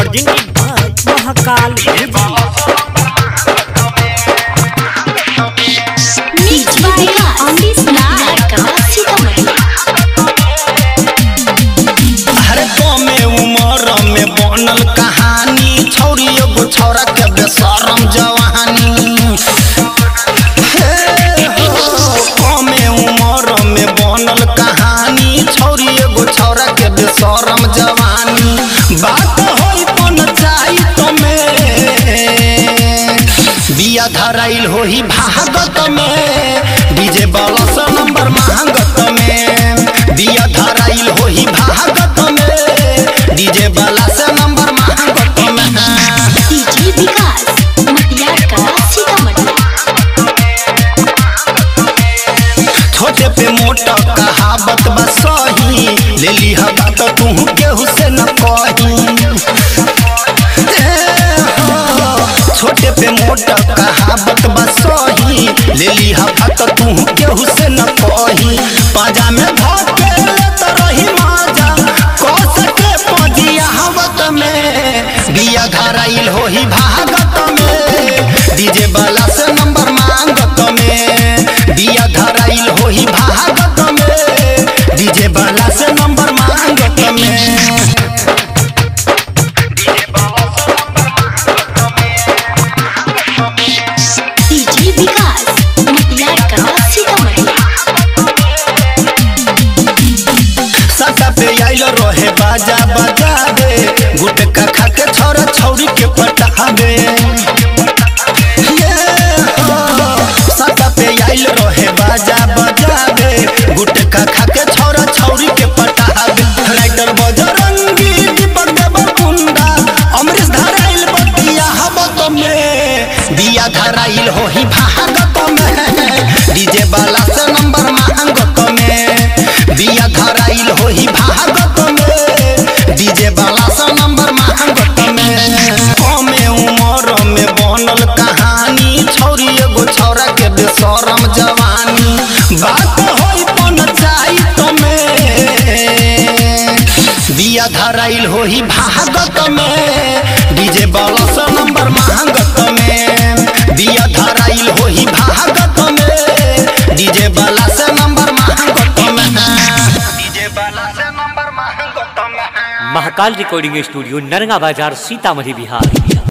presented by Mahakal Music. Mixed by Andy Snack. Sitamarhi. हर में उमर में बनल कहानी छौरी एगो छौरा के बेशरम जवानी हे हो, कमे उमर में बनल कहानी छौरी एगो छौरा के बेशरम जवानी बात होई पंचायत में बिया धराइल होई भागत में डीजे वाला से नंबर मांगत में बिया धराइल होई भागत में डीजे वाला से नंबर मांगत में DJ विकास मटियार कला सीतामढ़ी छोटे पे मोटा कहावत बा सही ले ली बात तू केहू से न कही ए हो, छोटे पे मोटा कहावत बा सही ले ली बात तू केहू से न कही पाजा में धके लेत रही माजा कस के पजिया हवत में बिया धराइल होही भागत में डीजे वाला से नंबर मांगत में बिया धराइल होही भागत में डीजे वाला से नंबर मांगत में DJ विकास मटियार कला सीतामढ़ी सटा पे आइल रहे बाजा बाजा दे गुटका खा के छोरा छौरी के पटाबे ये हो, सटा पे आइल रहे बाजा बाजा दे गुटका खा के छोरा छौरी के पटाबे राइटर बजरंगी दीपक देवर कुंडा अमरीश धराइल बतिया हबत में दिया धराइल होही भागत में डीजे वाला से नंबर मांगत में दिया धराइल होही भागत में डीजे वाला से नंबर मांगत में कमे उमर में बनल कहानी छौरी एगो छौरा के बेशरम जवानी बात होई पंचायत में बिया धराइल होही भागत में डीजे वाला से नंबर मांगत में बिया धराइल होही भागत में डीजे वाला से नंबर मांगत में डीजे वाला से नंबर मांगत में महाकाल रिकॉर्डिंग स्टूडियो नरगा बाजार सीतामढ़ी बिहार